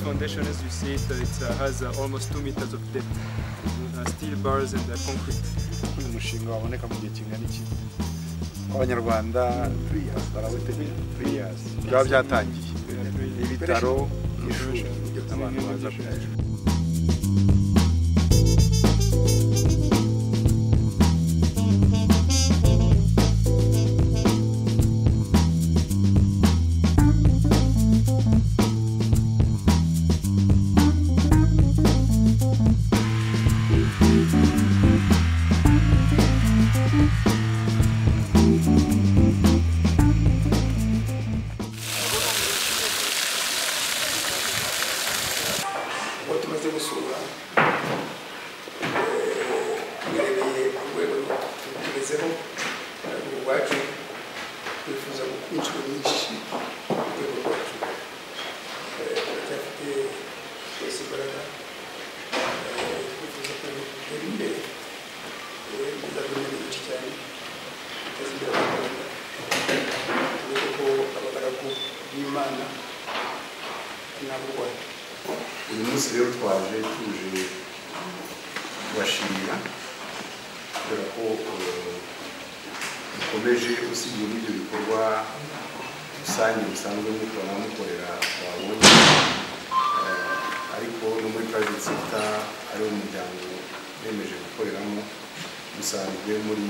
elevation as you see it, it uh, has uh, almost 2 meters of depth. Uh, steel bars and uh, concrete. uyu mushinga waboneka mu gihe kingana iki abanyarwanda three years, barawiteguye three years. byaba byatangiye ibitaro ishuri abantu baza kuyajya uwo tumaze gusura urebeye ku rwego tugezeho ntabwo ubwacu twifuza gukora inshuro nyinshi ku rwego rwacu Eh, turacyafite twese imbaraga Eh, twifuza kureba gutera imbere Eh, bizazana byinshi cyane biteza imbere abanyarwanda tumenye ko abagaragu b'imana nabo u rwanda uyu munsi rero twaje tuje kubashimira kubera ko eh, mukomeje usibye n'ibyo bikorwa rusange musanzwe mukora mukorera twabonye eh, ariko no muri private sector ari wo muryango bemeje gukoreramo musanzwe muri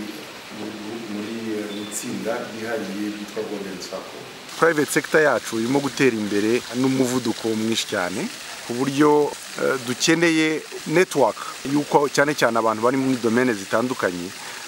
muri- muri eh, mu itsinda ryihariye ryitwa golden circle private sector yacu irimo gutera imbere n'umuvuduko mwinshi cyane ku buryo eh, dukeneye network y'uko cyane cyane abantu bari muri domene zitandukanye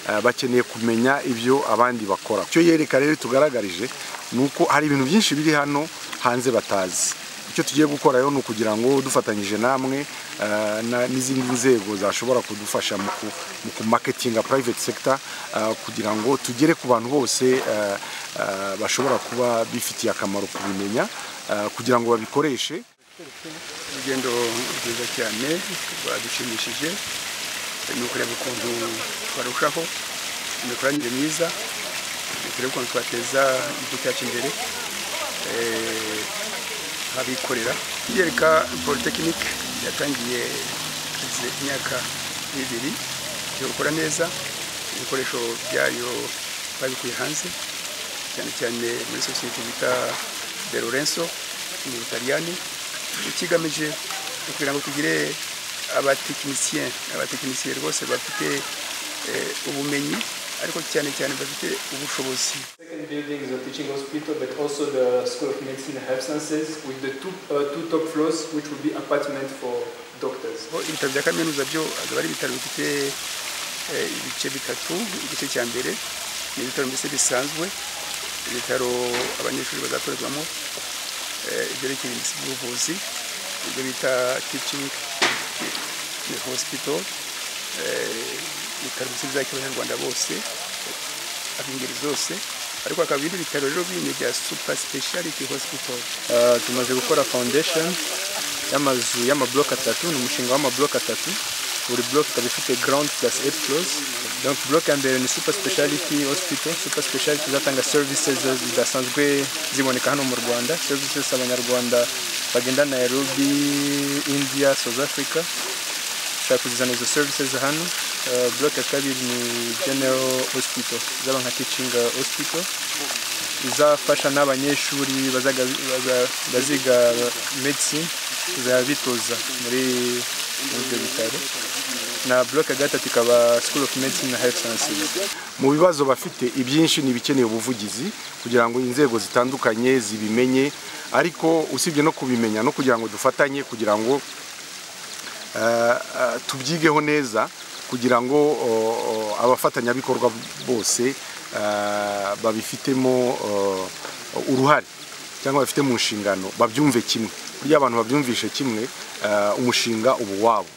eh, bakeneye kumenya ibyo abandi bakora icyo yereka rero itugaragarije ni uko hari ibintu byinshi biri hano hanze batazi icyo tugiye gukora rero ni ukugira ngo dufatanyije namwe eh, na- n'izindi nzego zashobora kudufasha mu ku- mu kumaketinga private sector eh, kugira ngo tugere ku bantu bose eh, eh, bashobora kuba bifitiye akamaro kubimenya eh, kugira ngo babikoreshe urugendo rwiza cyane rwadushimishije ni ukureba ukuntu twarushaho imikoranire myiza ni ukureba ukuntu twateza igihugu cyacu imbere eh, abikorera yereka polytechnique yatangiye kazi imyaka ibiri yo gukora neza ibikoresho byayo babikuye hanze cyane cyane muri sosiyete bita de lorenzo mu butaliyani ikigamije ni ukugira ngo tugire abatekinisiye abatekinisiye rwose bafite eh, ubumenyi ariko cyane cyane bafite ubushobozi Second building is a teaching hospital, but also the School of Medicine and Health Sciences with the two, uh, two top floors, which will be apartment for doctors. aho ibitaro bya kaminuza byo akaba ari ibitaro bifite eh, ibice bitatu igice cya mbere ni ibitaro mbese bisanzwe ibitaro abanyeshuri bazakorerwamo eh, ibyerekeye mbese by'ubuvuzi ibyo bita teaching eh, hospital eh, ibitaro mbese bizakira abanyarwanda bose eh, ab'ingeri zose ariko hakaba ibindi bitaro rero bindi bya super speciality hospital Uh, tumaze gukora foundation y'amazu y'amabloke atatu ni umushinga w'amabloke atatu buri bloke ikaba ifite ground plus eight floors donc bloke ya mbere ni super speciality hospital super speciality izatanga services zidasanzwe ziboneka hano mu rwanda services abanyarwanda bagenda nairobi india south africa ushaka kuzizana izo services hano Uh, bloke ya kabiri ni general hospital izaba nka teaching uh, hospital izafasha n'abanyeshuri bazaga- baza- baziga medicine kuzajya bitoza muri muri ibyo bitaro na bloke ya gatatu ikaba school of medicine na health sciences mu bibazo bafite ibyinshi ni ibikeneye ubuvugizi kugira ngo inzego zitandukanye zibimenye ariko usibye no kubimenya no kugira ngo dufatanye kugira ngo eh, eh, tubyigeho neza kugira ngo o, o, abafatanyabikorwa bose eh, babifitemo eh, uruhare cyangwa bafite mu nshingano babyumve kimwe burya abantu babyumvishe kimwe eh, umushinga uba uwabo